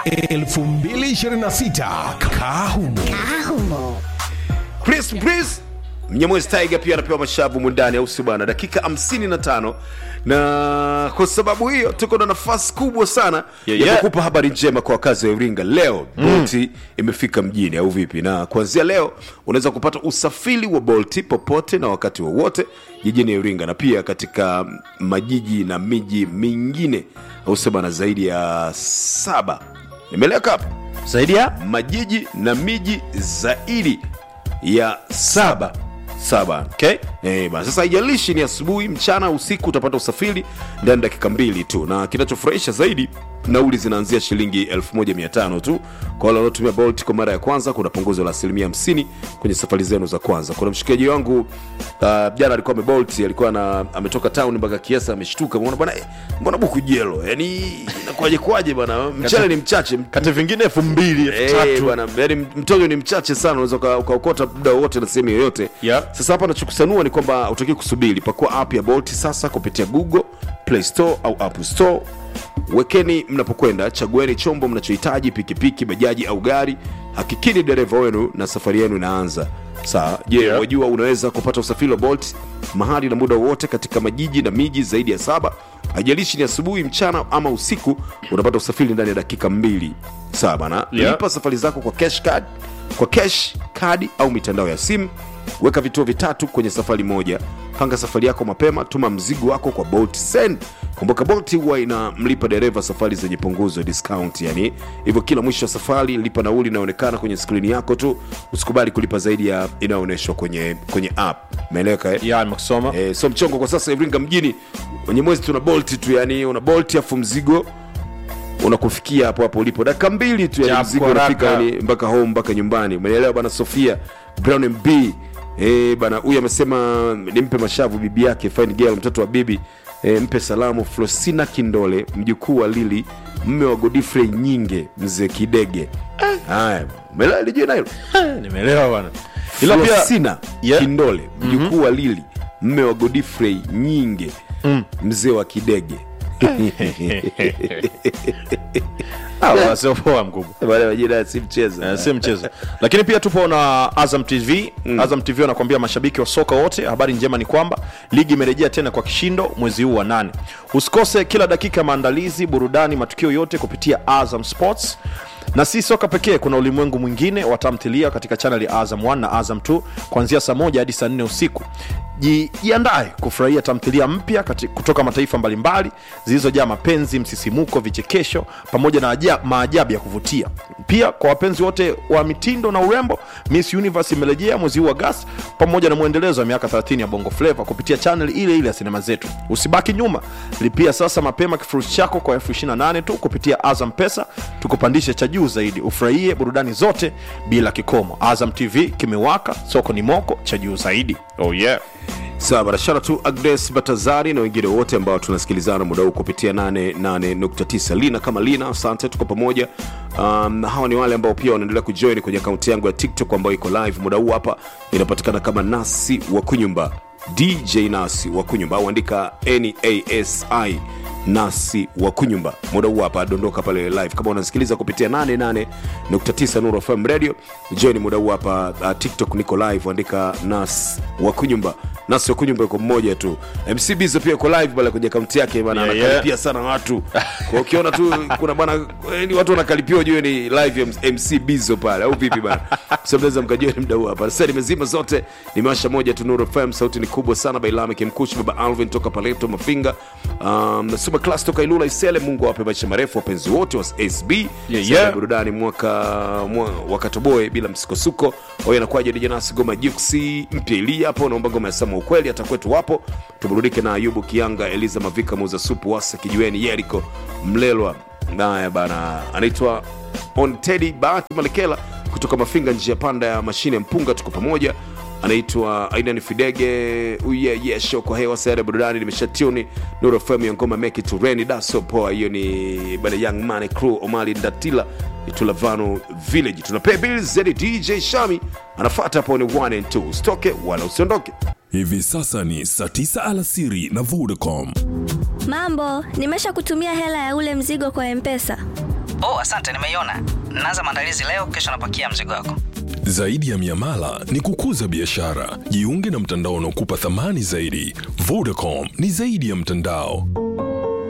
2026 Kahumo. Chris Breeze Mnyamwezi Tiger pia anapewa mashavu mundani, au si bwana? Dakika 55 na kwa sababu hiyo tuko na nafasi kubwa sana Yeah, ya yeah. kukupa habari njema kwa wakazi wa Iringa. Leo Bolt imefika mjini, au vipi? Na kuanzia leo unaweza kupata usafiri wa Bolt popote na wakati wowote jijini Iringa na pia katika majiji na miji mingine, au si bwana, zaidi ya saba. Nimeleka hapa zaidi ya majiji na miji zaidi ya saba saba Okay. Eh, bana sasa haijalishi ni asubuhi mchana usiku utapata usafiri ndani ya dakika mbili tu na kinachofurahisha zaidi nauli zinaanzia shilingi 1500 tu kwa wale wanaotumia bolt kwa mara ya kwanza kuna punguzo la asilimia 50 kwenye safari zenu za kwanza kuna mshikaji wangu uh, jana alikuwa amebolt alikuwa na ametoka town mpaka kiasa ameshtuka mbona bwana eh, mbona buku jelo yani inakuwaje kwaje bwana mchele ni mchache kati vingine elfu mbili elfu Eh, tatu bwana yani mtojo ni mchache sana unaweza uka- ukaokota muda wowote na sehemu yoyote Yeah. sasa hapa nachokusanua ni kwamba utaki kusubiri pakua app ya bolt sasa kupitia google play store au app store wekeni mnapokwenda chagueni chombo mnachohitaji pikipiki bajaji au gari hakikini dereva wenu na safari yenu inaanza sawa je Yeah. wajua unaweza kupata usafiri wa bolt mahali na muda wowote katika majiji na miji zaidi ya saba haijalishi ni asubuhi mchana ama usiku unapata usafiri ndani ya dakika mbili sawa bana Yeah. lipa safari zako kwa cash card kwa cash kadi au mitandao ya simu weka vituo vitatu kwenye safari moja panga safari yako mapema tuma mzigo wako kwa bolt send kumbuka bolt huwa inamlipa dereva safari zenye punguzo discount yani hivyo kila mwisho wa safari lipa nauli inayoonekana kwenye skrini yako tu usikubali kulipa zaidi ya inayoonyeshwa kwenye kwenye app umeeleweka eh? ya nimekusoma Eh, so mchongo kwa sasa Iringa mjini wenye mwezi tuna bolt tu yani una bolt afu mzigo unakufikia hapo hapo ulipo dakika mbili tu yani Japo mzigo haraka. unafika yani mpaka home mpaka nyumbani umeelewa bana Sofia Brown MB eh bana huyu amesema nimpe mashavu bibi yake fine girl mtoto wa bibi eh, mpe salamu Flosina Kindole mjukuu wa Lili mme wa Godfrey Nyinge mzee Kidege haya umeelewa lijue na hilo nimeelewa bwana ila pia Flosina Yeah. Kindole mjukuu wa Lili mme wa Godfrey Nyinge mzee wa Kidege Ah, bwana, sio poa mkubwa wale majina si mchezo Eh, si mchezo lakini pia tupo na azam tv azam tv wanakuambia mashabiki wa soka wote habari njema ni kwamba ligi imerejea tena kwa kishindo mwezi huu wa nane usikose kila dakika ya maandalizi burudani matukio yote kupitia azam sports na si soka pekee kuna ulimwengu mwingine wa tamthilia katika chaneli ya azam 1 na azam 2 kuanzia saa moja hadi saa nne usiku Ji- jiandae kufurahia tamthilia mpya kati- kutoka mataifa mbalimbali zilizojaa mapenzi msisimuko vichekesho pamoja na aja- maajabu ya kuvutia pia kwa wapenzi wote wa mitindo na urembo miss universe imerejea mwezi huu agasti pamoja na mwendelezo wa miaka 30 ya bongo flava kupitia chanel ile ile ya sinema zetu usibaki nyuma lipia sasa mapema kifurushi chako kwa elfu 28 tu kupitia azam pesa tukupandishe cha juu zaidi ufurahie burudani zote bila kikomo azam tv kimewaka soko ni moko cha juu zaidi oh yeah sawa barashara tu agnes batazari na wengine wote ambao tunasikilizana muda huu kupitia 88.9 lina kama lina asante tuko pamoja um, na hawa ni wale ambao pia wanaendelea kujoin kwenye akaunti yangu ya tiktok ambayo iko live muda huu hapa inapatikana kama nasi wa kunyumba dj nasi wa kunyumba au andika nasi nasi wa kunyumba muda huu hapa dondoka pale live kama unasikiliza kupitia 88.9 Nuru FM radio join muda huu hapa uh, tiktok niko live andika nas wa kunyumba nas wa kunyumba yuko mmoja tu mc bizo pia yuko live pale kwenye akaunti yake bana Yeah, anakaripia yeah. sana watu kwa ukiona tu kuna bana ni watu wanakalipiwa ujue ni live ya mc bizo pale au vipi bana so mnaweza mkajoin muda huu hapa sasa nimezima zote nimewasha moja tu Nuru FM sauti ni kubwa sana bailame kimkushi baba alvin toka paleto mafinga um, super class toka ilula isele mungu awape maisha marefu wapenzi wote wa sb Yeah, Sasa yeah. burudani mwaka mwa, wakatoboe bila msukosuko oyo anakuwaje dijanasi goma juksi mpya ilia hapo naomba ngoma ya sama ukweli hata kwetu wapo tuburudike na ayubu kianga eliza mavika muuza supu wasa kijiweni yeriko mlelwa naye bana anaitwa on tedi bahati malekela kutoka mafinga njia panda ya mashine ya mpunga tuko pamoja anaitwa aidan fidege uye yesho kwa hewa sayari ya burudani nimeshatuni nuru fm ya ngoma meki tureni daso poa hiyo ni bada young money crew omali ndatila itulavano village tunapea bills zedi dj shami anafata hapo ni 1 and 2 usitoke wala usiondoke Hivi sasa ni saa 9 alasiri na Vodacom. Mambo, nimesha kutumia hela ya ule mzigo kwa Mpesa. Oh, asante, nimeiona. Naanza maandalizi leo, kesho napakia mzigo wako. Zaidi ya miamala ni kukuza biashara. Jiunge na mtandao unaokupa thamani zaidi. Vodacom ni zaidi ya mtandao.